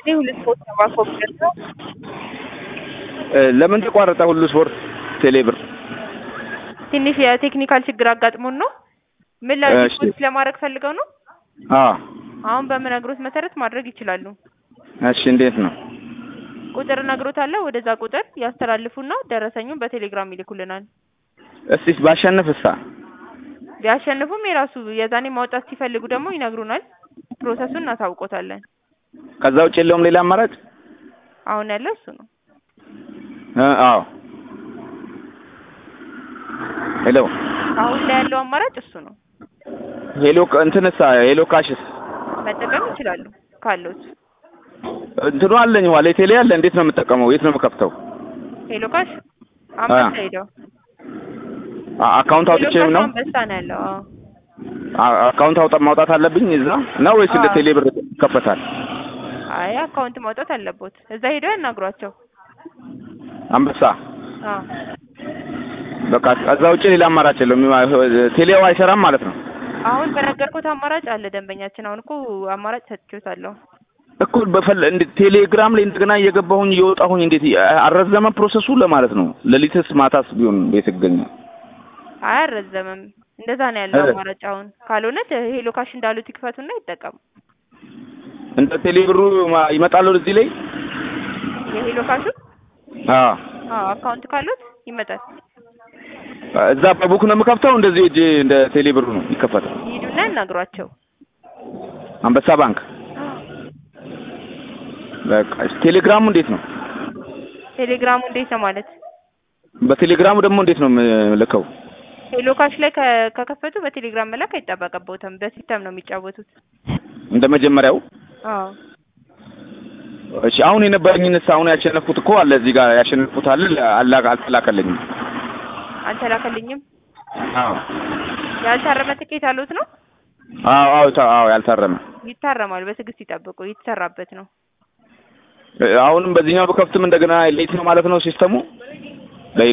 ይህ ሁለት ሶስት ሰባ ኮምፒውተር ነው። ለምን ተቋረጠ ሁሉ ስፖርት ቴሌብር? ትንሽ የቴክኒካል ችግር አጋጥሞን ነው። ምን ላይ እሺ። ዲፖዚት ለማድረግ ፈልገው ነው? አዎ አሁን በምነግሮት መሰረት ማድረግ ይችላሉ። እሺ እንዴት ነው? ቁጥር እነግሮታለሁ። ወደዛ ቁጥር ያስተላልፉና ደረሰኙን በቴሌግራም ይልኩልናል። እስቲ ባሸንፍሳ? ቢያሸንፉም የራሱ የዛኔ ማውጣት ሲፈልጉ ደግሞ ይነግሩናል። ፕሮሰሱን እናሳውቆታለን። ከዛ ውጭ የለውም ሌላ አማራጭ? አሁን ያለው እሱ ነው። እ አዎ ሄሎ አሁን ላይ ያለው አማራጭ እሱ ነው። ሄሎ እንትንሳ ሄሎ ካሽስ መጠቀም ይችላሉ ካለዎት። እንትኑ አለኝ ዋሌ ቴሌ አለ። እንዴት ነው የምጠቀመው? የት ነው የምከፍተው? ሄሎ ካሽ አንበሳ ሄደው አ- አካውንት ሄሎ አውጥቼ ካሽ ነው አንበሳ ነው ያለው። አዎ አ- አካውንት አውጣ ማውጣት አለብኝ እዛ ነው ወይስ እንደ አዎ። ቴሌ ብር ይከፈታል? አይ አካውንት ማውጣት አለቦት። እዛ ሄደው ያናግሯቸው። አንበሳ አዎ በቃ ከዛ ውጭ ሌላ አማራጭ የለውም። ቴሌው አይሰራም ማለት ነው አሁን በነገርኩት አማራጭ አለ ደንበኛችን። አሁን እኮ አማራጭ ሰጥቼዎታለሁ። እኮ በፈለ እንደ ቴሌግራም ላይ እንደገና እየገባሁኝ እየወጣሁኝ እንዴት አረዘመ ፕሮሰሱ ለማለት ነው። ሌሊትስ ማታስ ቢሆን ቤት ይገኛል። አያረዘምም። እንደዛ ነው ያለው እ። አማራጭ። አሁን ካልሆነ ሄሎ ካሽ እንዳሉት ይክፈቱና ይጠቀሙ። እንደ ቴሌ ብሩ ማ- ይመጣል እዚህ ላይ የሄሎ ካሹ አዎ አዎ አካውንት ካሉት ይመጣል። እዛ በቡክ ነው የምከፍተው። እንደዚህ እጅ እንደ ቴሌ ብሩ ነው ይከፈታል። ይሄዱና ያናግሯቸው። አንበሳ ባንክ በቃ እሺ። ቴሌግራሙ እንዴት ነው? ቴሌግራሙ እንዴት ነው ማለት? በቴሌግራሙ ደግሞ እንዴት ነው የምልከው? ሄሎ ካሽ ላይ ከ- ከከፈቱ በቴሌግራም መላክ አይጠበቅበትም። በሲስተም ነው የሚጫወቱት። እንደ መጀመሪያው አዎ እሺ። አሁን የነበረኝንስ አሁን ያሸነፍኩት እኮ አለ እዚህ ጋር ያሸነፍኩት አለ አላ- አልተላከልኝም። አልተላከልኝም። አዎ ያልታረመ ትኬት አሉት ነው? አዎ አዎ ታ- አዎ ያልታረመ ይታረማል። በትዕግስት ይጠብቁ። የተሰራበት ነው። አሁንም በዚህኛው በከፍትም እንደገና ሌት ነው ማለት ነው ሲስተሙ።